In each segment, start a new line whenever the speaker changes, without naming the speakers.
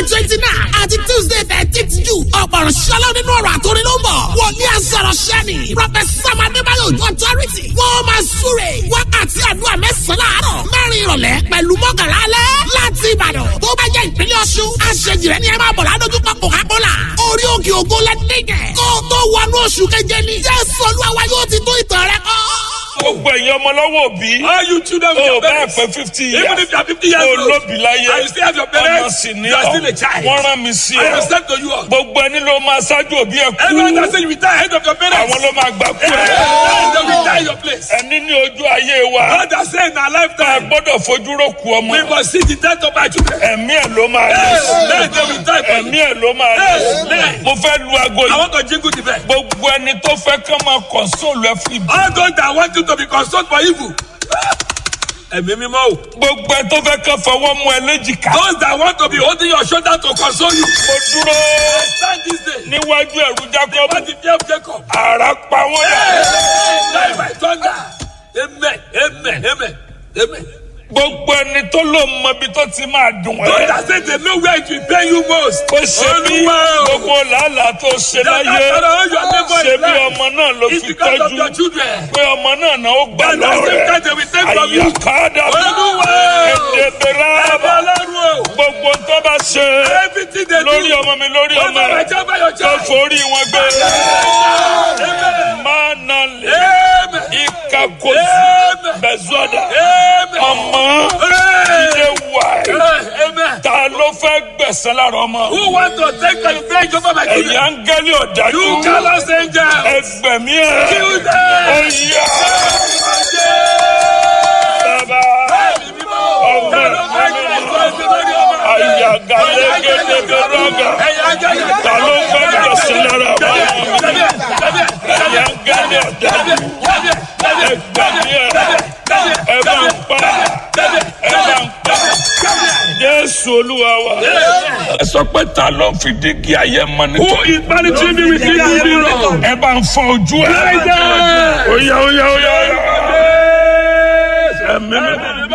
twenty nine àti tuesday thirteenth june ọ̀pọ̀rọ̀ ṣọlá nínú ọ̀rọ̀ àtòrí ló ń bọ̀ wòlíì àsọ̀rọ̀ ṣẹ́ni prọfẹsà madébáyọ̀ ojú authority wọ́n máa súre wákàtí àdúrà mẹ́sàn-án láàárọ̀ mẹ́rin ìrọ̀lẹ́ pẹ̀lú mọ́kànlá alẹ́ láti ìbàdàn tó bá jẹ́ ìpínlẹ̀ ọ̀ṣun àṣejì rẹ̀ ni ẹ máa bọ̀ ládójúkọ coca-cola orí òkè ògo lẹ́nìkẹ́ kó tó wọnú oṣù keje ni jésù olúwa wa yóò ti tó ìtàn rẹ kọ́
gbogbo ẹ̀yin ọmọ lọ́wọ́ òbí.
All you children with
o
your
bá
parents.
pẹ fifty years.
Even if you are 50 years
o
old.
lóbi láyé.
And you still have your parents.
ọmọ sì ní
You are
ọ.
still a child.
wọ́n rán mi sí
I am
ọ.
sent to you all.
gbogbo ẹni ló máa ṣáájú òbí ẹ
Everyone that
kú.
say you retire ahead of your parents.
àwọn ló máa gbà kú ẹ.
Hey, they will die your place.
ẹni ní ojú ayé wa.
God has said in our
a
lifetime.
gbọ́dọ̀ fojú ro ku ọmọ.
We must see the death of our children.
ẹ̀mí ẹ̀ ló máa
Hey,
lé.
let them will die for
ẹ̀mí
you.
ẹ̀ ló máa lé.
Hey,
mo fẹ́ lu aago
I
yìí.
want to jingle the bell.
gbogbo ẹni tó fẹ́ kán máa kọ̀nsóòlù ẹ fún ibi.
All those that want you to be consoled for evil. Ẹ̀mí mímọ́ o.
gbogbo ẹ tó fẹ́ kán fọwọ́ mú ẹ léjìká.
Those that want to be holding your shoulder to console you.
mo dúró
Stand this day.
níwájú ẹ̀rù jákọ́bù.
What the fear of Jacob?
àrà pa wọ́n dà.
Die by thunder. Amen. Amen. Amen. Amen.
gbogbo ẹni tó ló mọ ibi tó ti máa dùn
Those
ẹ́.
that say they know where it will pay you most.
ó ṣe bí
Olúwa o.
gbogbo làálàá tó ṣe
That
láyé
after all your labour
ṣe
in
bí
life
ọmọ náà ló
is
fi
because of your
tọ́jú
children.
pé ọmọ náà náà ó gbà
And at the same
lọ́rẹ̀
time they will take from you.
àyàkádà
Olúwa o.
èdè bẹ̀rẹ̀
Ẹ̀mí
àbá
Ọlọ́run o.
gbogbo tó bá ṣe
Everything they do.
lórí ọmọ mi lórí ọmọ
Over my
rẹ
child by your
tó
child.
forí wọn gbé
Amen.
máa nà lè
Amen.
ìka kò sí
Amen.
bẹ̀zọ́dà
Amen.
ọmọ
Hey.
ilé wà ẹ̀
Hey, Amen.
ta ló fẹ́ gbẹ̀sẹ̀ lára ọmọ
Who want to take advantage over my
ẹ̀yà
children?
ń gẹ́lẹ́ ọ̀dájú
You callous angel.
ẹgbẹ̀mí ẹ̀
Kill them.
ọ̀yà bàbá ọmọ àyàgà lẹ́gẹ́dẹ́ bẹ̀rọ̀gà ta ló fẹ́ gbẹ̀sẹ̀ lára ọmọ ẹ̀yà ń gẹ́lẹ́ ọ̀dájú ẹgbẹ̀mí ẹ̀ ẹ bá ń pa ẹ bá ń pa jésù olúwa wa. ẹ sọ pé ta ló fi dígí ayé mọ
Who
nítorí.
is managing me with evil mirror?
ẹ bá ń fọ ojú ẹ. oya oya oya oya. ẹ̀mí mi.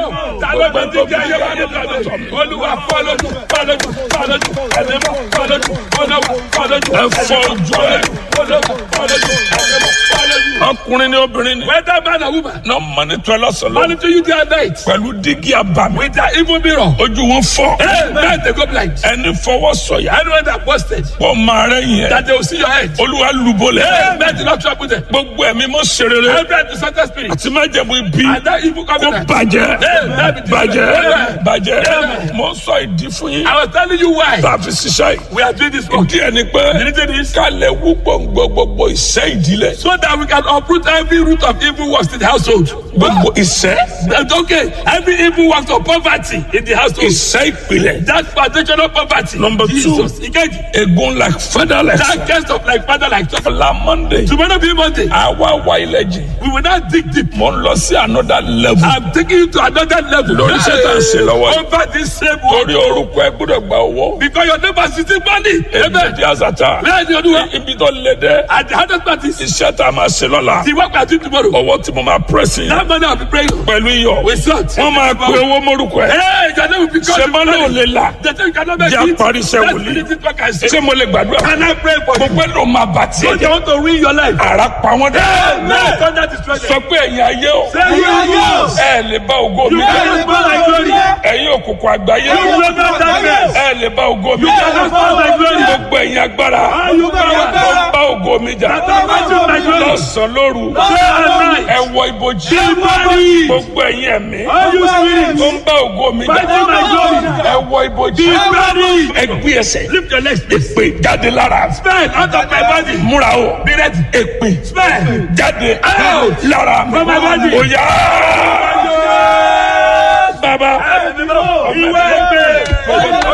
Olúwa fọlọ́dù fọlọ́dù fọlọ́dù ẹ̀mí mọ́ fọlọ́dù fọlọ́dù fọlọ́dù
ẹ fọ ojú ẹ.
fọlọ́dù fọlọ́dù ẹ̀mí mọ́ fọlọ́dù.
ọkùnrin ni obìnrin ni.
Whether man or woman,
náà mọ ní tọ́ lọ́sọ̀lọ́.
monitor you day and night
pẹ̀lú dígí abàmì.
with that evil mirror.
ojú wọn fọ.
Hey, man, they go blind.
ẹni fọwọ́ sọ̀yà.
Anyone that posted
pọ̀ máa rẹ̀ yẹn.
that they will see your head.
olúwa lùbọ̀lẹ̀.
Hey, man, do not trouble them.
gbogbo ẹ̀mí mọ́ serere.
Every disorder spirit
àti má jẹ̀bú ibi.
and that evil
kó
covenant.
bàjẹ́.
Hey, man, be
bàjẹ́.
destroyed.
bàjẹ́.
Amen.
mo sọ ìdí fún yín.
I was telling you why
tá a fi ṣiṣẹ́ yìí.
we are doing this work.
ìdí ẹni pé
The reason is
kálẹ̀ wú gbọ̀ngbọ̀ gbogbo ìṣẹ́ ìdílé.
so that we can uproot every root of evil works in the household.
gbogbo ìṣẹ́
That's okay. Every evil works of poverty in the household.
ìṣẹ́ ìpìlẹ̀.
That foundational poverty.
Number two.
Jesus. Ikeji.
egun like feather like
That case of like father like son.
la monday.
Tomorrow be Monday.
àwa wa ilẹ̀ jì.
We will not dig deep.
mo ń lọ sí another level.
I'm taking you to another level.
Lórí iṣẹ́ tá à ń ṣe lọ́wọ́ yìí.
Over this same world.
torí orúkọ ẹ gbọ́dọ̀ gba owó.
Because your neighbor is still money.
ebi
Amen.
di asata.
Where is your new one?
ibi tó lé dẹ́.
At the hardest part is
iṣẹ́ tá a máa ṣe lọ́la.
the work we are doing tomorrow.
ọwọ́ tí mo máa pẹ́sì.
That money I'll be praying.
pẹ̀lú iyọ̀.
We sort.
wọ́n máa pe owó mórúkọ ẹ̀.
Hey, your name will be called.
ṣé mo lóò lè la.
The thing you cannot make
Jẹ́
it.
àparí iṣẹ́
Let's
wòlíì.
finish it work and say.
ṣé mo lè gbàdúrà.
Can I pray for
mo
you?
pẹ́ ló máa bà tiẹ̀
Don't you
jẹ́.
want to ruin your life?
ara pa wọ́n dẹ́.
No, thunder destroy them.
sọ pé ẹ̀yin ayé o.
Say you are yours.
ẹ lè bá ògo mi
You
jẹ́.
cannot spoil my glory.
ẹ̀yin òkùnkùn àgbáyé.
You will not darkness.
ẹ lè bá ògo mi
You cannot spoil my glory.
gbogbo ẹ̀yin agbára.
All you power.
ó bá ògo mi jà.
That battle my glory.
lọ́sàn-án lóru.
Day and night.
ẹ wọ ibojì.
Be body.
gbogbo ẹ̀yin ẹ̀mí.
All you spirits.
tó ń bá ògo mi jà.
Fighting my glory.
ẹ wọ ibojì.
Be ready.
ẹ gbé ẹsẹ̀.
Lift your legs. please.
èpè jáde lára.
Spell out of my body.
múra o.
Be ready.
èpè
Spell.
jáde
Out.
lára.
From my body.
ó yá. bàbá.
Ìwé ìgbé.